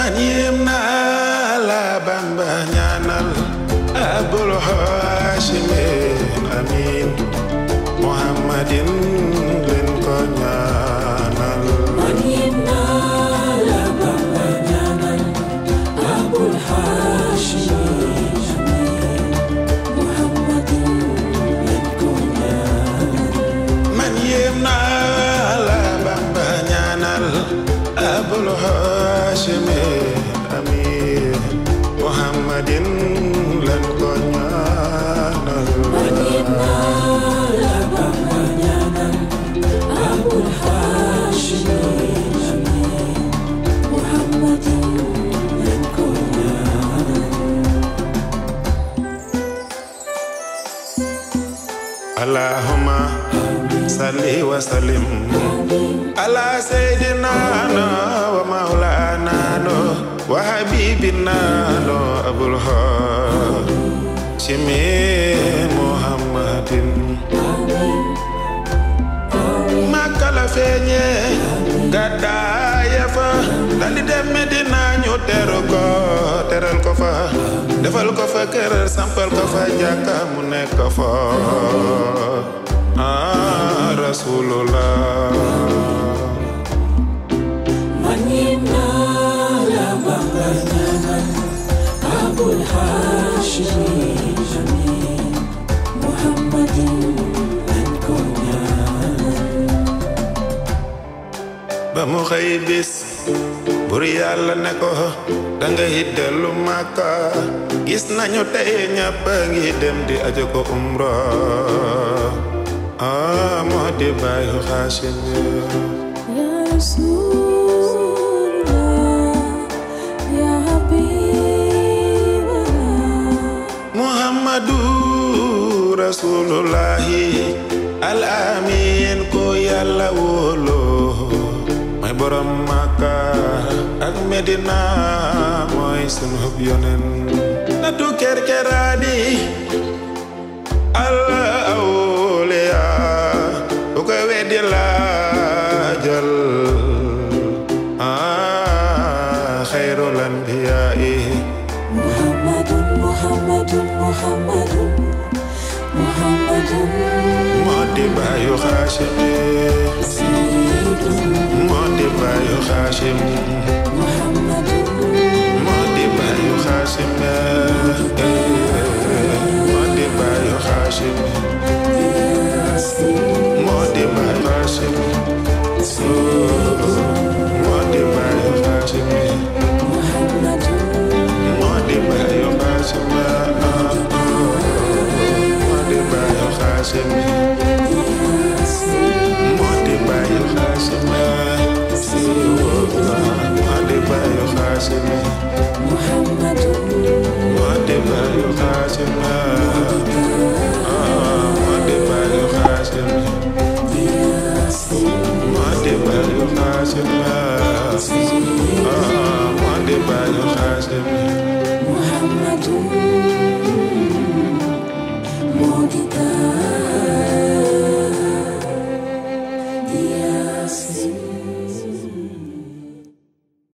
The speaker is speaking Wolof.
man yéem naa la Bamba ñaanal abul haashimin amin muhammadin leen ko ñaanal man yéem naa la Bamba ñaanal abul haashimin amin muhammadin leen ko ñaanal man yéem naa la Bamba ñaanal abul haashimin amin muhammadin leen ko ñaanal man yéem naa la Bamba ñaanal abul haashimin amin muhammadin leen ko ñaanal allahumma salli wa sallim ala sayyidina wa maulana wa habibina abul haashimi muhammadin Makka la feeñe gàddaaya fa daldi dem Medina ñu teru ko teral ko fa defal ko fa kër sampal ko fa jàkka mu nekk fa ah rasulullah man yéem naa la Bamba ñaanal abul haashimin amin muhammadin leen ko ñaanal ba mu xëy bis bur yàlla ne ko danga it dellu Makka gis nañu tey ñëpp a ngi dem di ajo ko umra ah moo di bàyyi Xaasim Ya Rasulullah, Ya Habiballah, Muhammadu Rasulullahi al amin ko yàlla wóolu mooy borom Makka ak Medina mooy sunu hub yonen natu kerkeraani al awliya bu ko weddi laajal ah xayrul anbiyaai Muhammadun, Muhammadun, Muhammadun, Muhammadun, moo di baayu Xaasim Sayyidun, moo di baayu Xaasim Muhammadun, moo di baayu Xaasim moo di baayu Xaasim Yasin, moo di baayu Xaasim moo di baayu Xaasim Muhammadun, moo di baayu Xaasim moo di baayu Xaasim